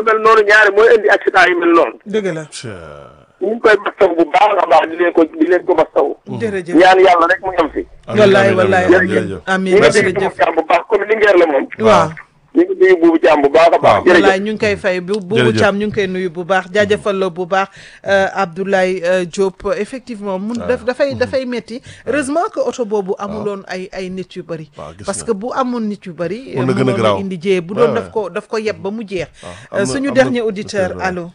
mel noonu ñaari mooy indi accident yu mel noonu dëgg la ñu ngi koy mastaw bu baax a baax di leen ko di leen ko mastaw jërëjëf ñaan yàlla rek mu yem fi wallaay wallaay jërëjëf amiin ñu ngi jërëjëf dégg jàmm bu baax comme Linguère la moom waaw ñu ngi nuyu buubu jàmm bu baax a baax jërëjëf wallaay ñu ngi koy fay bu bu Jërëjëf. Thiam ñu ngi koy nuyu bu baax jaajëfal la bu baax euh, Abdoulaye euh, Diop effectivement mun daf dafay dafay metti heureusement que oto boobu amuloon ay ay nit yu bëri waaw, gis parce nga. que bu amoon nit yu bëri Mun na gën a garaaw. indi jiyee bu Ouais, doon daf ouais. ko daf ko yeb ba mu jeex am Euh, na- suñu am na- dernier auditeur auditeur, ouais. allo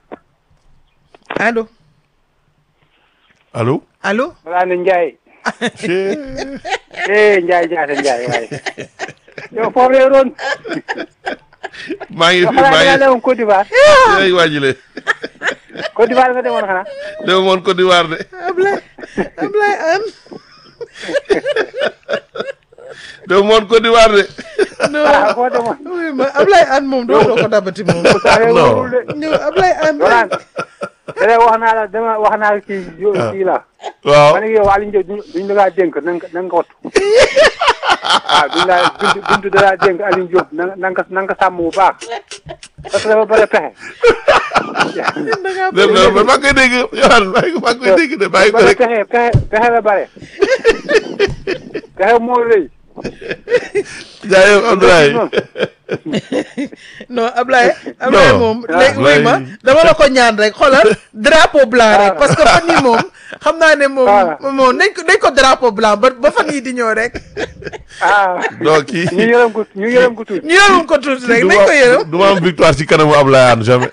allo allo. allo Malang Ndiaye eh Ndiaye Ndiaye Ndiaye waaye yow foofu lay doon maa ngi yow fi xanaa maa da ngaa ngi demoon Côte d'Ivoire ay waajile Côte d'Ivoire nga demoon xanaa dama moon Côte d'Ivoire de Ablaye Ablaye Anne dama moon Côte d'Ivoire de ah non foo demoon oui ma Ablaye Anne moom doo doo ko dabati moom saa yoo Non. wóorul de ñëw Ablaye Anne Malang te wax naa la dama wax naa la kii yo kii la waaw ma ne yow Aliou Ndiaye duñ duñ la kaa dénk na nga na nga ko wattu waaw duñ laa buntu buntu da laa dénk Aliou Diop na nga na nga ko na nga ko sàmm bu baax parce que dafa bëri pexe dem na man maa ngi koy dégg yow maa ngi maa ngi koy dégg de bàyyi ko bëri rek pexe pexe pexe la bare pexe moo rëy jaayee Abdoulaye non Ablaye Ablaye Non. moom Ah, léegi wuy ma Ablaye. dama la ko ñaan rek xoolal drapeau blanc rek parce que fan yii moom xam naa ne moom Ah. moom nañ ko nañ ko drapeau blanc ba ba fan yii di ñëw rek ah non kii ñu yërëm ko ñu yërëm ko tuuti ñu yërëm ko tuuti rek du nañ ko yërëm ma du ma am victoire ci kanamu Abdoulaye Anne jamais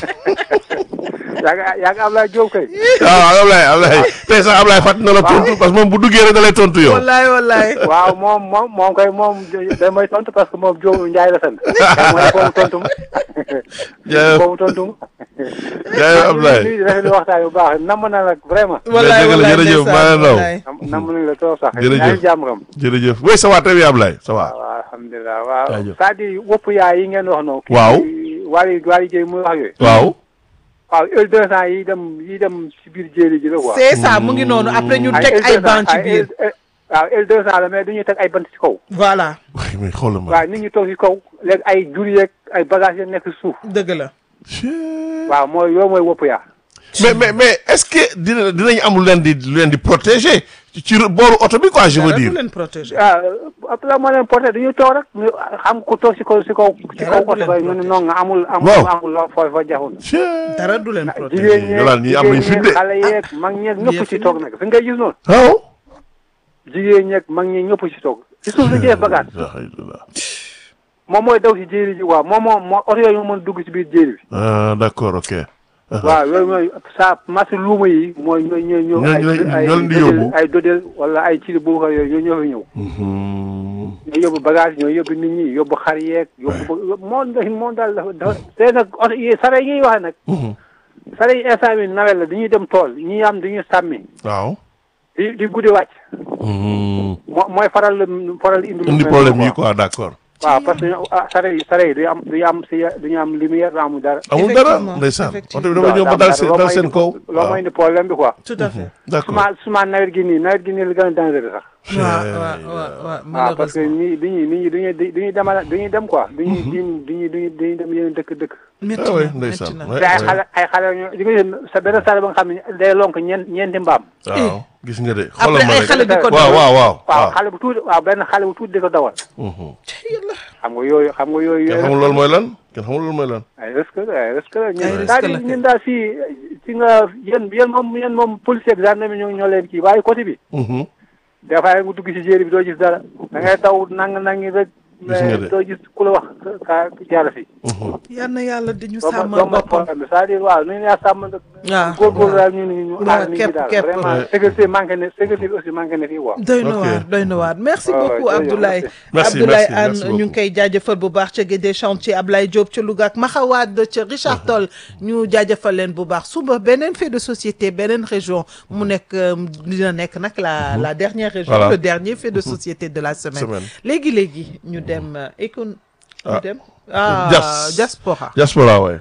yaa ngi yaa ngi Ablaye Diop kay waaw Abdoulaye Abdoulaye tey sax Abdoulaye fàtt na la tontu parce que moom bu duggee rek da lay tontu yow wallaay wallaay waaw moom moom moom kay moom da may tontu parce que moom Diop Ndiaye la sant mooy boobu tontu ma Jaajëf. boobu tontu ma jaayee Abdoulaye nuyu di rafetlu waxtaan bu baax namm na la vraiment wallaay dëgg la, wallaay jërëjëf, ndeysaan, maa leen raw. wallaay. nam namm nañ la trop sax Jërëjëf. yaa ngi jàmm kam jërëjëf oui ça va très bien Abdoulaye ça va waaw alhamdulilah waaw Jaajëf. c'est-à-dire wopp yaay yi ngeen wax noonu Waaw. wali wali jëy muy wax yooyu waaw waaw L deux cent yi dem yi dem ci biir jéeli ji la quoi c'est ça mu ngi noonu après ñu Ay teg ay L200 banc ci ay biir L- waaw L deux cent la mais du ñuy teg ay bant ci kaw voilà waaye mais xoolal ma waaw nit ñi toog ci kaw léegi ay jur yeeg ay bagages yi nekk suuf dëgg la waaw mooy yow mooy wopp yaa mais mais mais est-ce que dina dinañ am lu leen di lu leen di protéger ci ci booru oto bi quoi je veux dara du dire leen protéger ah après moo leen porté dañuy toog rek ñu xam ko toog ci kaw ci kaw ci Dara kaw du leen oto ba ñu ne non nga amul amul Waaw. amul loo fooy fa jaxul dara du leen protéger jigéen ñeeg Yolaan ñii am nañ jigéen fit de. ñeeg xale yeeg mag ñeeg ñëpp yëf ci yi toog nag fi ngay gis noonu waaw jigéen ñeeg mag ñeeg ñëpp ci toog ci suuf la jëlee bagage moom mooy daw ci jéeri ji waaw moom moo moo oto yooyu moo mën dugg ci biir jéeri bi ah d'accord ok waaw yooyu mooy sa marché luuma yi mooy ñooy ñooy ñëw Ñoo- ñoo- ay ñoo leen di dodel- yóbbu. ay dodel wala ay ci bu yooyu ñoo fi ñëw Mhm. ñoo yóbbu bagage ñoo yóbbu nit ñi yóbbu xar yeeg yóbbu moo moo daal dafa dafa te nag oto yi sare yi ñuy waxe nag Mhm. sare yi instant bi nawet la dañuy dem tool ñi am dañuy sàmmi waaw di di guddi wàcc Mhm. moo mooy faral faral indi lu indi mel problème noonu yi quoi d'accord waaw parce que ah sare yi sare yi duñu am duñu am si duñu am lumière du amul dara amul dara Effectivement, ndeysaan oto effectivement. bi dama ñëw ba dal seen dal seen kaw loo mooy indi problème bi quoi tout à fait d'accord suma suma nawet gi nii nawet gi nii la gën a dangereux sax waaw waaw waaw waaw waaw parce que malheureusement ñi dañuy nit ñi dañuy dañuy demal dañuy dem quoi dañuy dañuy dañuy dañuy dem yeneen dëkk dëkk métti ah oui na métti ndeysaan na ouais, te ay ouais. xale ay xale ñoo di nga gis sa benn sare ba nga xam ne day lonk ñeent ñeenti mbaam waaw gis nga de après xoolal ma ay rek xale di ko waaw waaw waaw waaw waaw xale bu tuuti waaw benn xale bu tuuti di ko dawal Mhm. xam nga yooyu xam nga yooyu kenn yooyu xamul loolu mooy lan kenn xamul loolu mooy lan ay risque la ay risque la Ay ñun risque daal la di ñun daal fii si nga yéen yéen moom yéen moom policier ak gendarme ñoo ñoo leen kii waaye côté bi Mhm. des fois nga dugg si jéeri bi doo gis dara da ngay daw nang nangi rek Gis nga de. doo gis ku la wax ka jaar fi Mhm. yal na yàlla di ñu doo ma sàmmal doo ma boppam problème bi c'est-à-dire waaw nu ñu laa sàmm waaw góorgóorlu daal ñu ñu ñu waaw, aar nit ñi képp, daal képp. vraiment Ouais. sécurité manqué na sécurité bi aussi manqué na fii quoi doy na Ok. waar doy na waar merci Ouais, ouais, beaucoup jërëjëf, Abdoulaye merci. Abdoulaye Merci, Anne merci ñu ngi beaucoup. koy jaajëfal bu baax ca Guédé chantier Ablaye Diop ca Louga ak Maxawaad ca Richard Toll ñu jaajëfal leen bu baax suba beneen fait de société beneen région mu nekk euh, dina nekk nag la la dernière région Voilà. le dernier fait de société de la semaine Semaine. léegi léegi ñu dem euh, écon ñu Ah. dem ah Jas. diaspora diaspora waay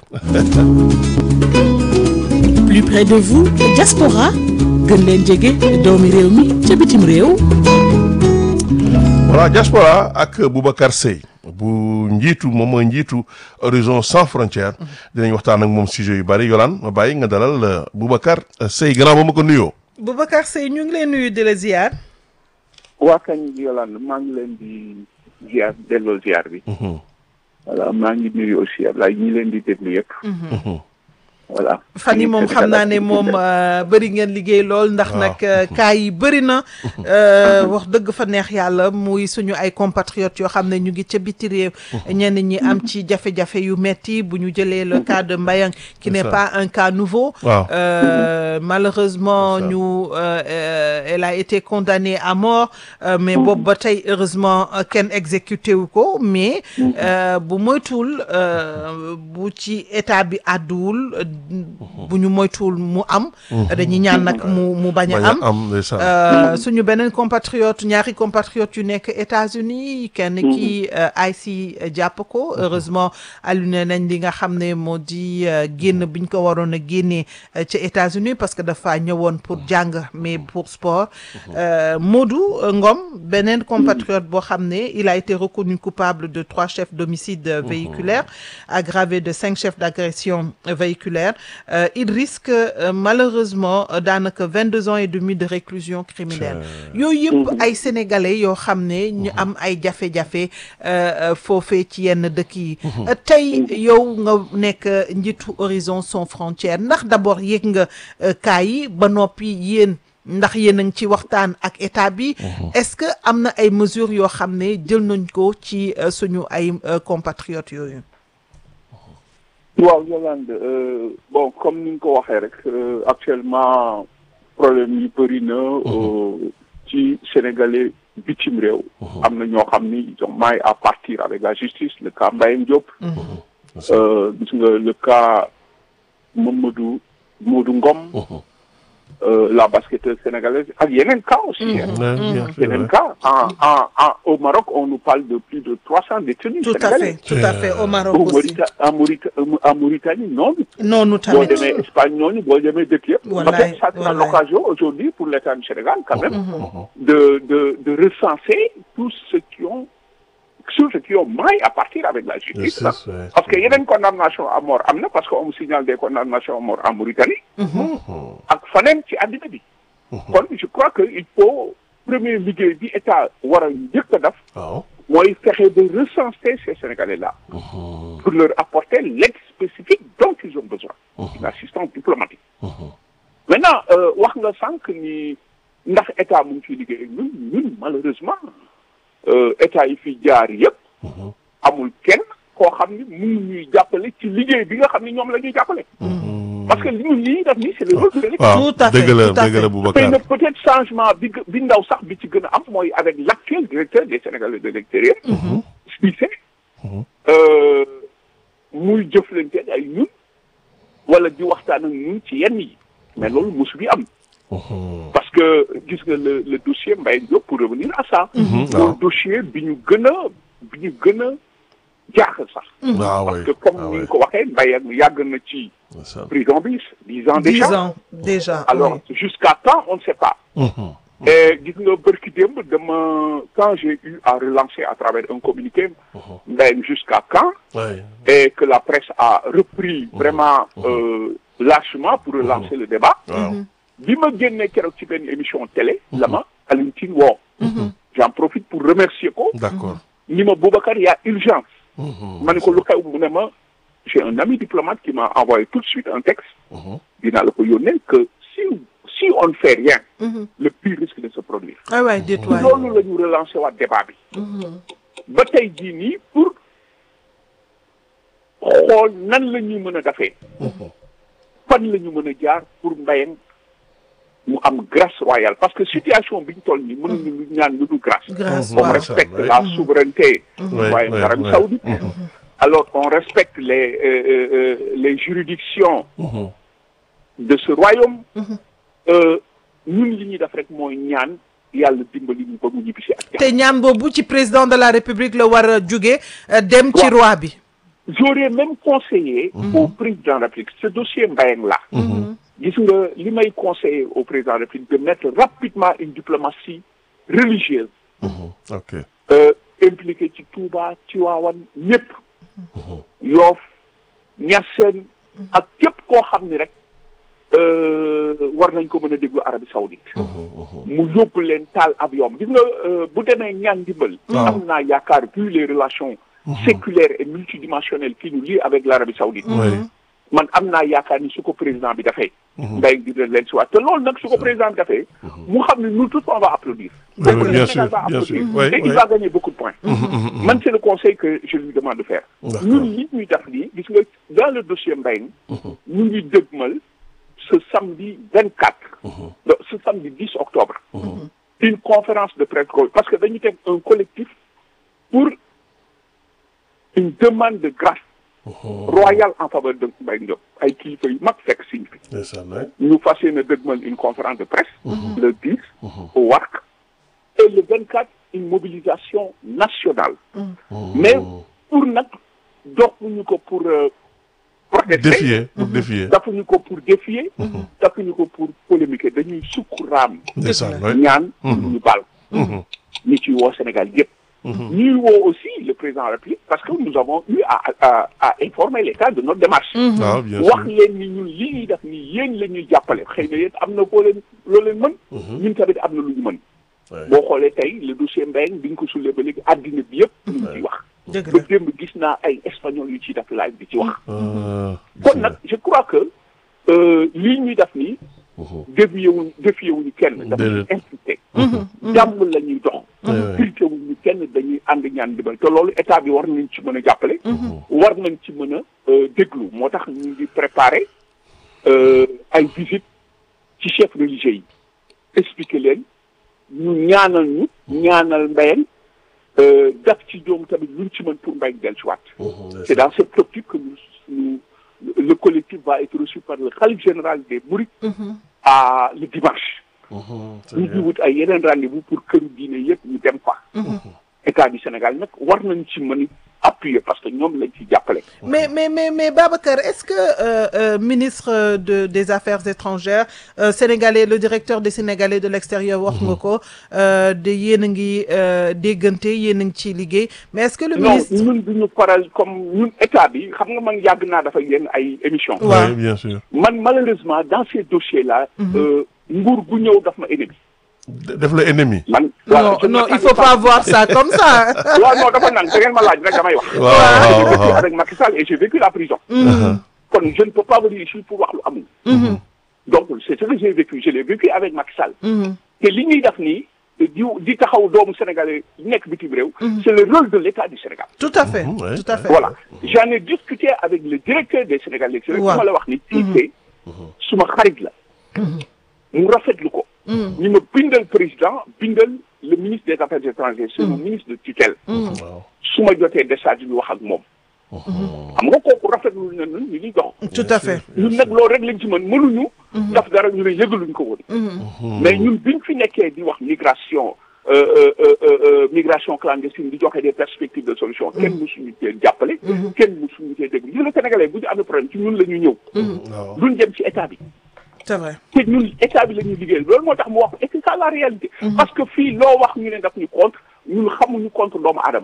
plus près de vous diaspora gën leen jege doomi réew mi ca bitim réew voilà diaspora ak Boubacar Seye bu njiitu moom mooy njiitu Horizon Sans Frontières dinañ waxtaan ak moom sujet yu bari Yolaan ma bàyyi nga dalal euh, Boubacar euh, Seye gannaaw ba ma ko nuyoo. Boubacar Seye ñu ngi leen nuyu di la ziar. waa kañ Yolande maa ngi leen di ziar delloo ziar bi. voilà maa ngi nuyu aussi Ablaye ñi leen di déglu yëpp. voilà. fan yi moom xam naa ne moom euh, bëri ngeen liggéey lool ndax waaw. nag euh, cas yi bëri na euh, wax dëgg fa neex yàlla muy suñu ay compatriotes yoo xam ne ñu ngi ca biti réew ñenn ñi am ci jafe-jafe yu metti bu ñu jëlee le cas de Mbayang qui n'est ça. pas un cas nouveau waaw. Euh, malheureusement C'est ça. ñu euh, euh, elle a été condamnée à mort euh, mais boobu ba tey heureusement euh, kenn exécuté wu ko mais euh, bu moytuwul euh, bu ci état bi àdduwul bu ñu moytuwul mu am dañuy ñaan nag mu mu bañ bañ a am a am ndeysaan. Euh, suñu beneen compatriote ñaari compatriote yu nekk États-Unis kenn ki IC jàpp ko heureusement allumé nañ li nga xam ne moo di euh, génn biñ ko waroon a génnee euh, ca États-Unis parce que dafa ñëwoon pour jàng mais pour sport Euh, Modou euh, Ngom beneen compatriote boo xam ne il a été reconnu coupable de trois chefs d'homicide euh, véhiculaire aggravé de cinq chefs d'agression euh, véhiculaire Euh, il risque euh, malheureusement euh, daanaka vingt-deux ans et demi de réclusion criminelle yooyu yëpp ay sénégalais yoo xam ne ñu am ay jafe-jafe euh, euh, foofee ci yenn dëkk yi Euh, tey yow nga nekk euh, njiitu Horizon Sans Frontières ndax d'abord yëg nga euh, cas yi ba noppi yéen ndax yéen a ngi ci waxtaan ak état bi est-ce que am na ay mesures yoo xam ne jël nañ ko ci euh, suñu ay euh, compatriotes yooyu waaw Yolande euh, bon comme ni nga ko waxee rek euh, actuellement problème yi bëri na euh, ci sénégalais bitim réew. am na ñoo xam ni ils ont maille à partir avec la justice le cas Mbayang Diop. euh, gis nga le cas Mamadou Modou Ngom. euh, la basketteuse sénégalaise ak yeneen cas aussi. hein. Ouais, bien, c'est yeneen vrai. cas en en en au Maroc on nous parle de plus de trois cents détenus tout à sénégalais. fait tout à fait au Maroc Au aussi Maurita- en Maurita- en Mauritanie noonu. noonu boo tamit demee Espagne ñooñu boo demee dëkk yëpp. Wallaay, peut-être ça sera wallaay. l'occasion aujourd'hui pour l'État du Sénégal quand même de de de recenser tous ceux qui ont tous ceux qui ont maille à partir avec la justice. là. Justice, ouais. parce que yeneen condamnation à mort am na parce que on me signale des condamnations à mort en Mauritanie. ak faneen ci àddina bi. kon je crois que il faut premier liggéey bi état war a njëkk a def. waaw. mooy fexe de recenser ces Sénégalais-là pour leur apporter l'aide spécifique dont ils ont besoin, une assistance diplomatique. Maintenant, euh, wax nga sànq ni ndax état mu ngi ciy liggéey ñun ñun malheureusement euh, état yi fi jaar yëpp amul kenn koo xam ni mu ngi ñuy jàppale ci liggéey bi nga xam ni ñoom la ñuy jàppale. parce que li ñu lii def nii c'est le rôle de l'État. waaw Tout à fait, dëgg la tout à dëgg la fait. Boubacar. xëy na peut-être changement bi gë- bi ndaw sax bi ci gën a am mooy avec l'actuel directeur des Sénégalais de l'extérieur Cissé euh, muy jëflante ay ñun wala di waxtaan ak ñun ci yenn yi mais loolu mosu bi am parce que gis nga le le dossier Mbaye Diop pour revenir à ça waaw. loolu dossier bi ñu gën a bi ñu gën a jaaxal sax waaw parce oui. que comme ah ni oui. nga ko waxee Mbaye ak yàgg na ci ndeysaan. prison bi dix ans dix déjà ans déjà alors oui. jusqu'à quand on ne sait pas Mhm. et gis nga bërki démb dama quand j'ai eu à relancer à travers un communiqué Mbaye jusqu'à quand Ouais. et que la presse a repris vraiment euh, lâchement pour relancer le débat waaw. bi ma génnee keroog ci benn émission télé la ma Alioune Tine woo j'en profite pour remercier ko d'accord. ni ma Boubacar il y a urgence Mhm. ma ne ko lu xew mu ne ma j'ai un ami diplomate qui m'a envoyé tout de suite un texte Mhm. dinaa la ko yónnee que si si on ne fait rien le pire risque de se produire ah waay déet waay loolu la ñu relancer waat débat bi ba tey jii nii pour xool nan la ñuy mën a defee fan la ñu mën a jaar pour Mbayang mu am grâce royale parce que situation bi ñu toll nii mënuñu lu ñaan lu dul grâce grâce on waaw respecte ouais. la souveraineté Ouais, royaume ouais, d'Arabie ouais. Saoudite alors on respecte les euh, euh, euh, les juridictions Mhm. de ce royaume euh, ñun li ñuy def rek mooy ñaan yàlla dimbali ñu ba mu ñibbisi ak jàmm te ñaan boobu ci président de la république la war a jóge euh, dem ci Waaw. roi bi j'aurais même conseillé au président de la République ce dossier Mbayang là gis nga li may conseiller au président de la République de mettre rapidement une diplomatie religieuse Mhm. ok. euh, impliqué ci Touba Tivaouane ñëpp Yoff Niassène ak képp koo xam ni rek war nañ ko mën a déglu Arabie Saoudite mu yóbbu leen taal avion gis nga bu demee ñaan ndimbal am naa yaakaar vu les relations séculaires et multidimensionnelles qui nous lient avec l'Arabie Saoudite man am naa yaakaar ni su ko président bi dafay mbay ngi dina leen si waat te loolu nag su ko président bi dafay mu xam ne nous tous on va applaudir bien sûr bien sûr et il va gagner beaucoup de points man c'est le conseil que je lui demande de faire ñun li ñuy def nii gis nga dans le dossier Mbayang ñu ngi dëgmal ce samedi 24 ce samedi 10 octobre une conférence de presse parce que dañu teg un collectif pour une demande de grâce royale en faveur de Mbaye Ndiop ay kilifa yu mag fekk siñ fi ñu fas yéene dëgmal une conférence de presse le 10 au WARC et le 24 une mobilisation nationale mais pour nag doxuñu ko pour protester défier pour défier dafuñu ko pour défier dafuñu ko pour polémiquer dañuy sukkuraam ndeysaan ñaan ñu baal ñi ci woo Sénégal yëpp ñuy woo aussi le président de la République parce que nous avons eu à à à informer l'État de notre démarche waaw bien wax sûr leen ni ñun li ñuy def nii yéen la ñuy jàppale xëy na yéen am na foo leen loo leen mën ñun tamit am na lu ñu mën boo xoolee tey le dossier Mbayang bi ñu ko sullee ba léegi àddina bi yëpp ñu ngi ciy wax dëgg ba la démb gis naa ay espagnol yu ciy def live di ci wax Ah, kon nag je crois que lii ñuy def nii dévié wuñ défié wuñu kenn dafa ñu Déedéet. incité jàmm la ñuy dox crité wuñu kenn dañuy ànd ñaan dimbal te loolu état bi war nañ ci mën a jàppale war nañ ci mën a déglu moo tax ñu ngi préparé ay visite ci chef religieux yi expliquer leen ñu ñaanal ñu ñaanal Mbayang daf ci ñoom tamit luñ ci mën pour Mbayang del ci waat c'est dans cette optique que nous, nous- le collectif va être reçu par le khalife général des Mourides à le dimanche ñu ngi wut ay yeneen rendez-vous pour këru diine yëpp ñu dem fa état du Sénégal nag war nañ ci mën appuyer parce que ñoom lañ ci jàppale mais mais mais mais Babacar est-ce que euh, euh, ministre de des affaires étrangères euh, sénégalais le directeur des sénégalais de l'extérieur wax nga ko euh, de yéen a ngi euh, déggante yéen a ngi ciy liggéey mais est-ce que le non ministre ñun duñu faral comme ñun état bi xam nga man yàgg naa dafa yenn ay émission waaw. oui bien sûr man malheureusement dans ces dossiers là nguur gu ñëw daf ma ennemi def la ennemi man non je non il m'attendais faut pas voir ça comme ça waaw non dafa naan da ngeen ma laaj rek damay wax waaw waaw j'ai vécu waaw avec Macky Sall et j'ai vécu la prison kon je ne peux pas venir ici pour wax lu amul donc c'est ce que j'ai vécu je l'ai vécu avec Macky Sall te li ñuy def nii di di taxaw doomu sénégalais yi nekk bitim réew c'est le rôle de l'État du Sénégal tout à fait ouais. tout à fait voilà j'en ai discuté avec le directeur des Sénégalais c'est Waaw. ma la wax ni Cissé suma xarit la mu rafetlu ko ñu ma bindal président bindal le ministre des affaires étrangères c'est mon ministre de tutelle waaw su ma jotee décharge bi wax ak moom xam nga kooku rafetlu na ñun ñu ngi dox tout à fait ñun nag loolu rek lañ ci mën mënuñu daf dara ñu ne yëgaluñ ko woon mais ñun biñ fi nekkee di wax migration euh, euh, euh, euh, migration clandestine di joxe des perspectives de solution kenn musuñu cee jàppale kenn musuñu cee déglu gis nga sénégalais bu ñu amee problème ci ñun la ñu ñëw waaw duñ dem ci état bi c'est vrai te ñun état bi la ñuy liggéey loolu moo tax mu wax et c'est ça la réalité parce que fii loo wax ñu ne daf ñu contre ñun xamuñu contre doomu aadama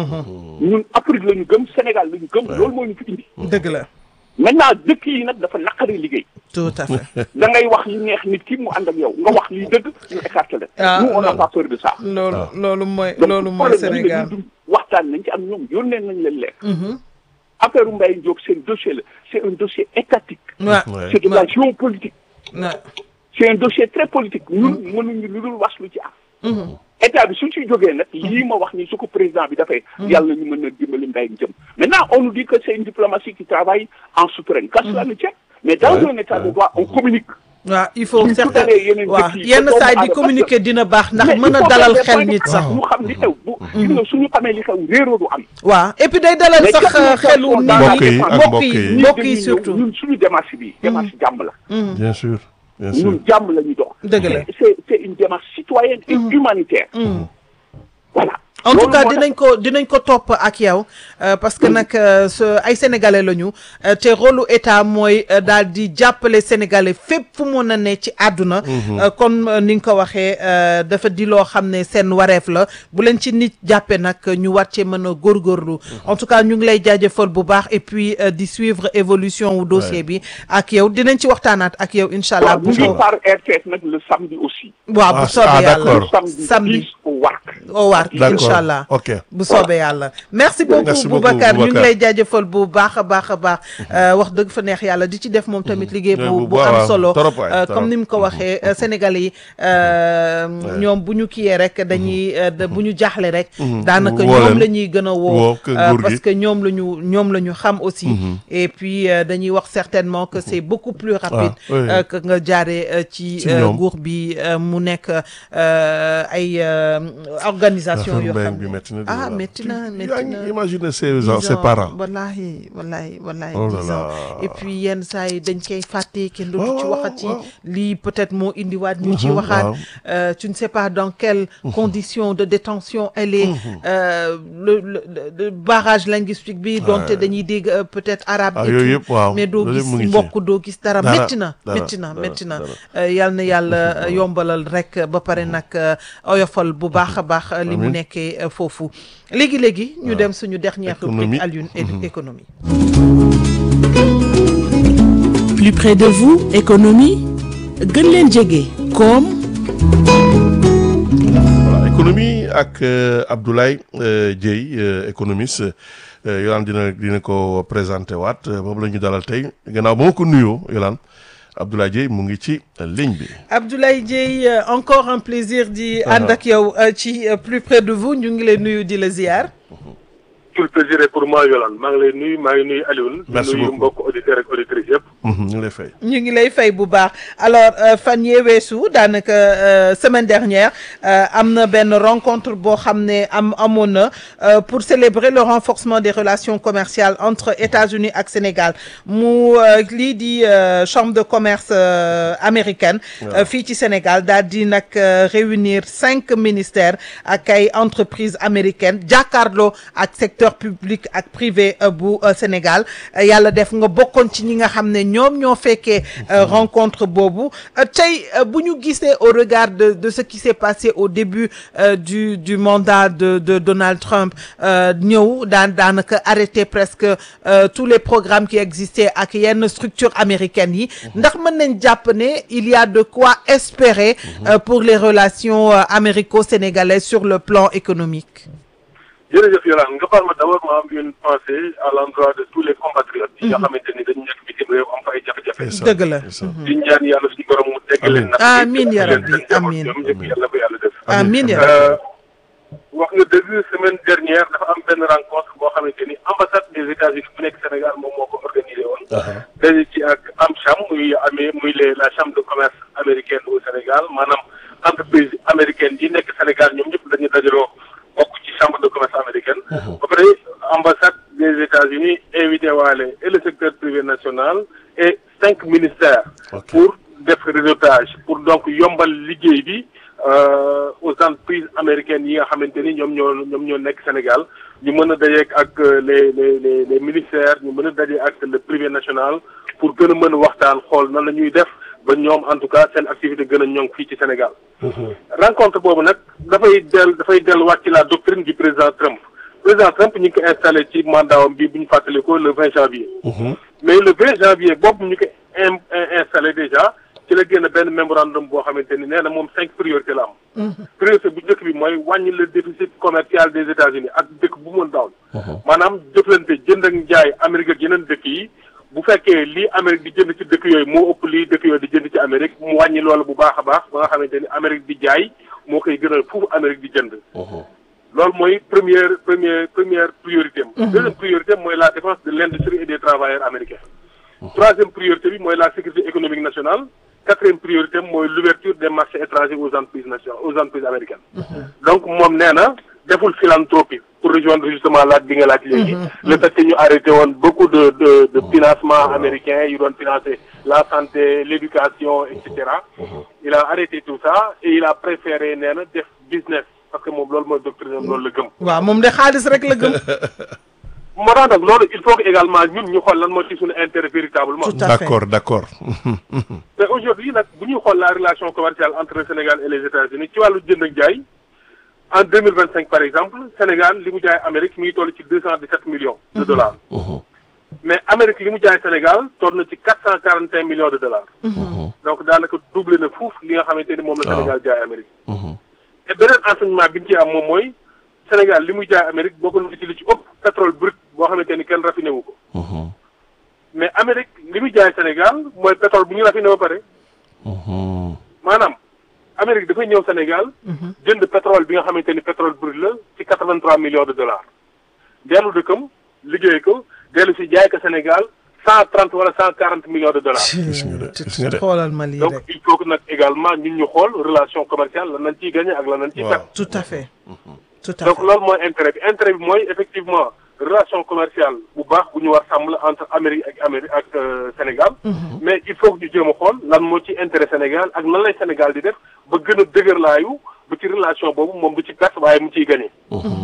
ñun Afrique la ñu gëm Sénégal la ñu gëm loolu moo ñu fi indi dëgg la maintenant dëkk yi nag dafa naqari liggéey tout à fait da ngay wax li neex nit ki mu ànd ak yow nga wax liy dëgg ñu écarté la Ah, nous on n'a non. pas peur de ça loolu loolu mooy donc loolu mooy problème bi Sénégal dañuy dund waxtaan nañ ci am ñoom yónnee nañ leen leer affaire u Mbaye Diop c'est un dossier la c'est un dossier étatique waaw Ouais. c'est de la géopolitique waaw c'est un dossier très politique ñun mënuñu lu dul wax lu ci am état bi suñ ci jógee nag lii ma wax ni su ko président bi dafay yàlla ñu mën a dimbali mbay jëm maintenant on nous dit que c'est une diplomatie qui travaille en souterrain qu'à cela ne tienne mais dans Ouais, un état de ouais. droit on communique waaw il faut Suñ certain tutalee yeneen waaw dëkk yi yenn ba saa yi doomu di aadama- communiquer dina baax ndax Mais mën il a faut dalal faire des xel points de nit sax ñu xam li xew bu gis nga suñu xamee li xew réeroo du am waaw et puis day dalal Mais sax quelle xelu nit Mbokk ñi yi ak mbokk mbokk yi yi. mbokk dañuy yi ñëw, surtout ñun suñu démarche bi démarche jàmm la bien sûr bien sûr ñun jàmm la ñu dox Dëgg la. c'est c'est une démarche citoyenne et humanitaire voilà en tout Loolu cas moo dinañ ko dinañ ko topp ak yow euh, parce que nag euh, ce- ay sénégalais lañu euh, te rôlu état mooy euh, daal di jàppale sénégalais fépp fu mun a ne ci àdduna. Euh, comme euh, ni nga ko waxee euh, dafa di loo xam ne seen wareef la bu leen ci nit jàppee nag ñu war cee mën a góorgóorlu. en tout cas ñu ngi lay jaajëfal bu baax et puis euh, di suivre évolution wu dossier bi ak yow dinañ ci waxtaanaat ak yow incha allah. waaw ñu ngi par RTS nag le samedi aussi. waaw Ah, bu soobee ah, yàlla d'accord. samedi Samedi. 10 au Wark. au waar D'accord. incha allah. ok bu soobee yàlla merci beaucoup Merci beaucoup, Boubacar ñu ngi Boubacar. lay jaajëfal bu baax a baax a baax euh, wax dëgg fa neex yàlla di ci def moom tamit liggéey Ouais, bu bu bu baax, am waaw. solo Trop waay, Euh, trop. comme ni mu ko waxee euh, Sénégalais yi euh, ñoom bu ñu kiyee rek dañuy euh, da- bu ñu jaaxle rek daanaka Woo ñoom leen. la ñuy gën a woo Woo que euh, nguur gi. parce que ñoom la ñu ñoom la ñu xam aussi et puis euh, dañuy wax certainement que c'est beaucoup plus rapide oui, oui. euh, que nga jaaree euh, ci Ci euh, ñoom. nguur bi euh, mu nekk euh, ay euh, organisation yoo mbéy xam bi ne métti na. ah métti na yaa métti ngi na imaginer ses dix ses ans, parents. wallahi wallahi wallahi Oh là dix ans là. et puis yenn saa yi dañ koy fàtte kenn dootu Waaw, ci waaw, waxati waaw. lii peut-être moo indiwaat ñu ci Mhm, waxaat waaw. Euh, tu ne sais pas dans quelles conditions de détention elle est euh, le, le, le barrage linguistique bi donte dañuy dégg euh, peut-être arabe Ah, et yooyu tout, yëpp, waaw. mais doo Loolu yëpp gis mu ngi ci. mbokk doo gis dara Dara, métti na dara, métti na dara, métti na dara. Euh, yal na yàlla euh, yombalal rek ba pare nag euh, oyofal bu baax a baax euh, li mu Amiin. nekkee euh, foofu léegi-léegi ñu dem suñu dernière Économie. rubrique Alioune et économie plus près de vous économie gën leen jege koom voilà économie ak euh, Abdoulaye euh, Dieye euh, économiste euh, Yolande dina dina ko présenté waat euh, moom la ñu dalal tey gannaaw ba ma ko nuyoo Yolande Abdoulaye Dieye mu ngi ci euh, ligne bi. Abdoulaye Dieye euh, encore un plaisir di ànd ak yow euh, ci euh, plus près de vous ñu ngi lay nuyu di la ziar tout le plaisir est pour moi Yolande maa ngi lay nuyu maa ngi nuyu Alioune. Merci di nuyu beaucoup. mbokk auditeurs ak auditrices yëpp. Mhm, ñu ngi lay fay. ñu ngi lay fay bu baax alors euh, fan yee weesu daanaka euh, semaine dernière euh, am na benn rencontre boo xam ne am amoon na euh, pour célébrer le renforcement des relations commerciales entre États-Unis ak Sénégal mu euh, lii di euh, chambre de commerce euh, américaine euh, fii ci Sénégal daal di nag euh, réunir cinq ministères ak ay entreprises américaines jàkkaarloo ak secteur public ak privé euh, bu euh, Sénégal Euh, yàlla def nga bokkoon ci ñi nga xam ne ñoom ñoo fekkee euh, rencontre boobu Euh, tey euh, bu ñu gisee au regard de de ce qui s'est passé au début euh, du du mandat de de Donald Trump euh, ñëw daan daanaka arrêté presque euh, tous les programmes qui existaient ak yenn structures américaines yi ndax mën nañ jàpp ne il y a de quoi espérer euh, pour les relations euh, américo-sénégalaises sur le plan économique jërëjëf Yolande nga baal ma d'abord ma am une pensée à l'endroit de tous les compatriotes yi nga xamante ni dañu nekk bitim réew am fa ay jafe-jafe. Ndeysaan, Dëgg la. ndeysaan. di ñaan yàlla suñu borom mu tegg leen. nag Amiin ya leen rabbi, seen njaboot amiin. ñoom ñëpp yàlla ko yàlla def. amiin ya Euh, wax nga dëgg semaine dernière dafa am benn rencontre boo xamante ni ambassade des États-Unis bu nekk Sénégal moom moo ko organisé woon. Aha. daje ci ak AmCham muy amee muy les la chambre de commerce américaine au Sénégal maanaam entreprise américaine yi nekk Sénégal ñoom ñëpp dañu dajaloo bokk ci chambre de commerce américaine. ba pare ambassade des États-Unis invité waale et le secteur privé national et cinq ministères. Ok. pour def réseautage pour donc yombal liggéey bi euh, aux entreprises américaines yi nga xamante ni ñoom ñoo ñoom ñoo nekk Sénégal ñu mën a dajeek ak euh, les les les les ministères ñu mën a daje ak le privé national pour gën a mën a waxtaan xool nan la ñuy def ba ñoom en tout cas seen activité gën a ñoŋ fii ci Sénégal. rencontre boobu nag dafay del dafay delluwaat ci la doctrine du président Trump président Trump ñu ngi ko installé ci mandatam bi bu ñu fàttalikoo le 20 janvier. mais le 20 janvier boobu ñu ko in installé déjà ci la génn benn mémorandum boo xamante ni nee na moom cinq priorités la am. priorité bu njëkk bi mooy wàññi le déficit commercial des États-Unis ak dëkk bu mën daaw. maanaam jëflante jënd ak njaay Amérique ak yeneen dëkk yi bu fekkee lii Amérique di jënd ci dëkk yooyu moo ëpp lii dëkk yooyu di jënd ci Amérique mu wàññi loolu bu baax a baax ba nga xamante ni Amérique di jaay moo koy gënal foofu Amérique di jënd. loolu mooy première première première priorité am. deuxième priorité am mooy la défense de l'industrie et des travailleurs américains. troisième priorité bi mooy la sécurité économique nationale. quatrième priorité am mooy l'ouverture des marchés étrangers aux entreprises nationales aux entreprises américaines. donc moom nee na deful philanthropie pour rejoindre justement laaj bi nga laaj léegi. le fait que ñu arrêté woon beaucoup de de de financement américain yu doon financer la santé l'éducation et cetera. il a arrêté tout ça et il a préféré nee na def business. parce que moom loolu mooy doctrine am loolu la gëm. waaw moom de xaalis rek la gëm. moo tax nag loolu il faut que également ñun ñu xool lan moo ci suñu intérêt véritablement. Tout à fait. d'accord d'accord te aujourd'hui nag bu ñuy xool la relation commerciale entre le Sénégal et les États-Unis ci wàllu jënd ak jaay en deux mille vingt cinq par exemple Sénégal li mu jaay Amérique mi ngi toll ci deux cent dix sept millions de dollars. mais Amérique li mu jaay Sénégal toll na ci quatre cent quarante et un millions de dollars. donc daanaka doublé na fuuf li nga xamante ni moom la Waaw. Sénégal jaay Amérique. te beneen enseignement bi ñu ci am moom mooy Sénégal li muy jaay Amérique bokk na ci li ci ëpp pétrole brut boo xamante ni kenn raffiné wu ko. mais Amérique li muy jaay Sénégal mooy pétrole bu ñu raffiné ba pare. maanaam Amérique dafay ñëw Sénégal. jënd pétrole bi nga xamante ni pétrole brut la ci quatre vingt trois millions de dollars. dellu dëkkam liggéey ko dellu si jaay ko Sénégal cent trente wala cent quarante millions de dollars. gis nga de gis nga de. xoolal ma lii donc rek. il faut que nag également ñun ñu xool relation commerciale lan nañ ciy gagné ak lan nañ ciy Waaw. perte. tout à fait. tout à donc fait. loolu mooy intérêt bi intérêt bi mooy effectivement relation commerciale bu baax bu ñu war sàmm la entre Amérique ak Amérique ak euh, Sénégal. mais il faut que ñu jéem a xool lan moo ci intérêt Sénégal ak nan lay Sénégal di def ba gën a dëgërlaayu ba ci relation boobu moom du ci perte waaye mu ciy gagné.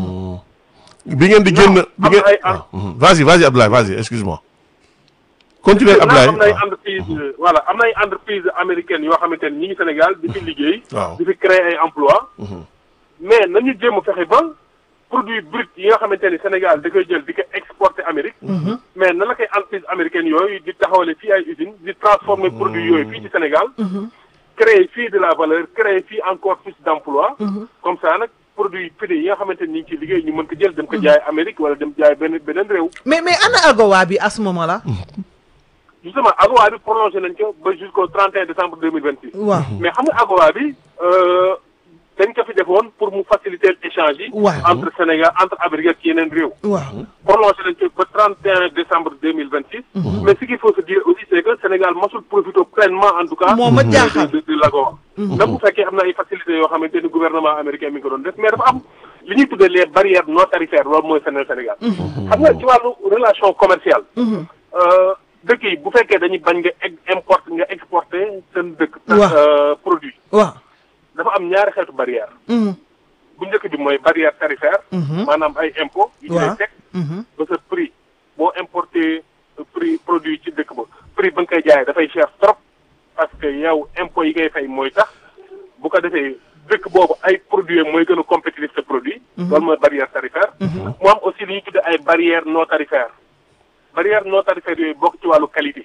bi ngeen di génn Non, bi am ngeen na ay- ah, mhm. vas-y vas-y Abdoulaye vas-y excuse-moi continuez Abdoulaye am na ay waaw. entreprise voilà am na ay entreprise américaine yoo xamante ni ñi ngi Sénégal di fi liggéey. Waaw. di fi créer ay emploi mais nañu jéem a fexe ba produit brut yi nga xamante ni Sénégal da koy jël di ko exporter Amérique. mais na la koy entreprise américaine yooyu di taxawale fii ay usines di transformer produit yooyu fii ci Sénégal. créer fii de la valeur créer fii encore plus d'emploi comme ça nag produit fii yi nga xamante ni ñu ngi ciy liggéey ñu mën ko jël dem ko jaay Amérique wala dem jaay benn beneen réew. mais mais ana AGOA bi à ce moment-là. justement AGOA bi prolongé nañ ko ba jusqu'au 31 décembre 2026. waaw. mais xam nga AGOA bi euh, dañ ko fi defoon pour mu faciliter l'échange yi. Waaw. entre Sénégal entre Amérique ak yeneen réew. waaw. prolongé nañ ko ba 31 décembre 2026. mais ce qu'il faut se dire aussi c'est que Sénégal masul profité pleinement en tout cas. Moo ma de- jaaxal. de de l'AGOA. même bu fekkee am na ay facilités yoo xamante ni gouvernement américain mi ngi ko doon def mais dafa am li ñuy tuddee les barrières non tarifaires loolu mooy Sénégal Sénégal. xam nga ci wàllu relation commerciale. euh, dëkk yi bu fekkee dañuy bañ nga ex- importe nga exporter seen dëkk. Waaw. euh, produit waaw. dafa am ñaari xeetu barrière Mhm. bu njëkk bi mooy barrière tarifaire. maanaam ay impôts. yu ñu lay Waaw. teg Mhm. ba sa prix boo importer prix produit ci dëkk ba prix ba nga koy jaayee dafay cher trop parce que yow impôts yi ngay fay mooy tax bu ko defee dëkk boobu ay produits mooy gën a compétitif sa produit. loolu mooy barrière tarifaire. mu am aussi li ñuy tuddee ay barrières non tarifaires barrière non tarifaire yooyu bokk ci wàllu qualité.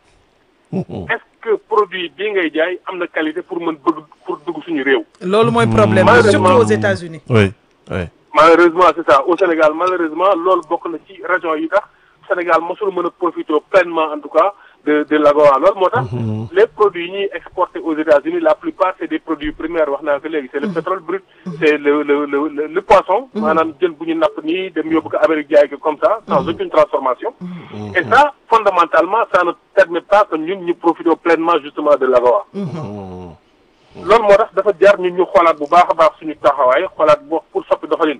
est-ce que produit bii ngay jaay am na qualité pour mën bëgg pour dugg suñu réew. loolu mooy problème bi surtout aux États-Unis oui oui malheureusement c'est ça au Sénégal malheureusement loolu bokk na ci région yi tax Sénégal mosul mën a profiter pleinement en tout cas de de l'AGOA loolu moo tax les produits yi ñuy exporter aux États-Unis la plupart c'est des produits primaires wax naa ko léegi c'est le pétrole brut c'est le le le le, le poisson maanaam jën bu ñu napp nii dem yóbbu ko Amérique jaay ko comme ça sans aucune transformation et ça fondamentalement ça ne permet pas que ñun ñu profiter pleinement justement de l'AGOA loolu moo tax dafa jar ñun ñu xoolaat bu baax a baax suñu taxawaay xoolaat bu pour soppi doxalin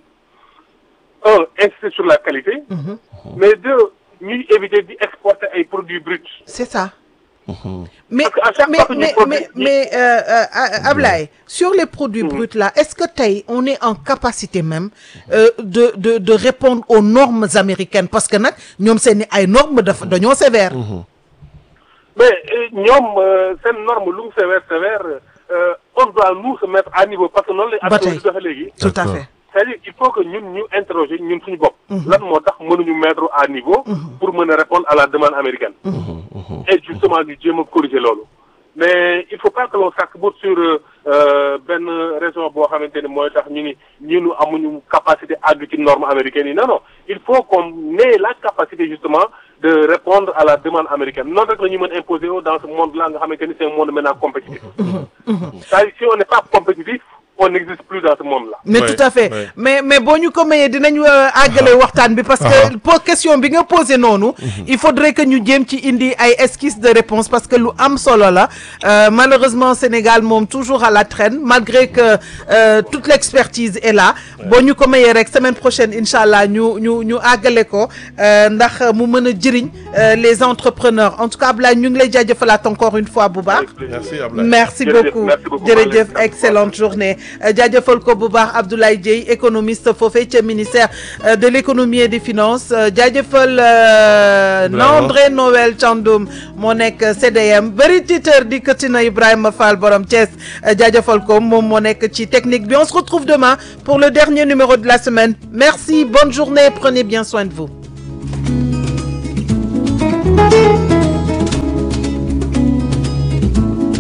un insister sur la qualité mais deux ñuy éviter di exporter ay produits bruts c'est ça mais Parce qu'à chaque mais fois que ñu mais produit- mais mais euh, euh, Ablaye sur les produits bruts là est-ce que tey on est en capacité même euh, de de de répondre aux normes américaines parce que nag ñoom seeni ay normes dafa dañoo sévères mais euh, ñoom euh, seen norme lu mu sévère sévère euh, on doit nous se mettre à niveau parce que noonu lay Ba adduna tey. di doxe léegi tout à D'accord. fait c'est-à-dire il faut que ñun ñu interroger ñun suñu bopp lan moo tax mënuñu mettre à niveau pour mën a répondre à la demande américaine et justement ñu jéem a corriger loolu mais il faut pas que l'on s'accroche sur euh, benn raison boo xamante ni mooy tax ñu ni ñunu amuñu capacité àgg ci norme américaine yi non non il faut qu'on ait la capacité justement de répondre à la demande américaine noonu rek la ñu mën imposer wu dans ce monde là nga xamante ni c'est un monde maintenant compétitif c'est-à-dire si on n'est pas compétitif on n'existe plus dans ce monde là mais Ouais, tout à fait ouais. mais mais boo ñu ko mayee dinañ euh, àggale waxtaan bi parce que pour question bi nga posé noonu il faudrait que ñu jéem ci indi ay esquisses de réponse parce que lu am solo la Euh, malheureusement Sénégal moom toujours à la traîne malgré que euh, toute l'expertise est là boo ñu ko mayee rek semaine prochaine incha allah ñu ñu ñu àggale ko euh, ndax mu mën a jëriñ euh, les entrepreneurs en tout cas Ablaye ñu ngi lay jaajëfalaat encore une fois bu baax merci Abdoulaye merci Jërëjëf, beaucoup merci beaucoup. jërëjëf Merci. excellente journée jaajëfal ko bu baax Abdoulaye Dieye économiste foofee ca ministère de l'économie et des finances jaajëfal André Noël Thiandoum moo nekk CDM bëri titeur di këtina Ibrahima Fall borom Thiès jaajëfal ko moom moo nekk ci technique bi on se retrouve demain pour le dernier numéro de la semaine merci bonne journée prenez bien soin de vous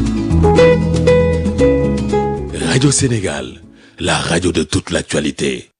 Radio Sénégal, la radio de toute l'actualité.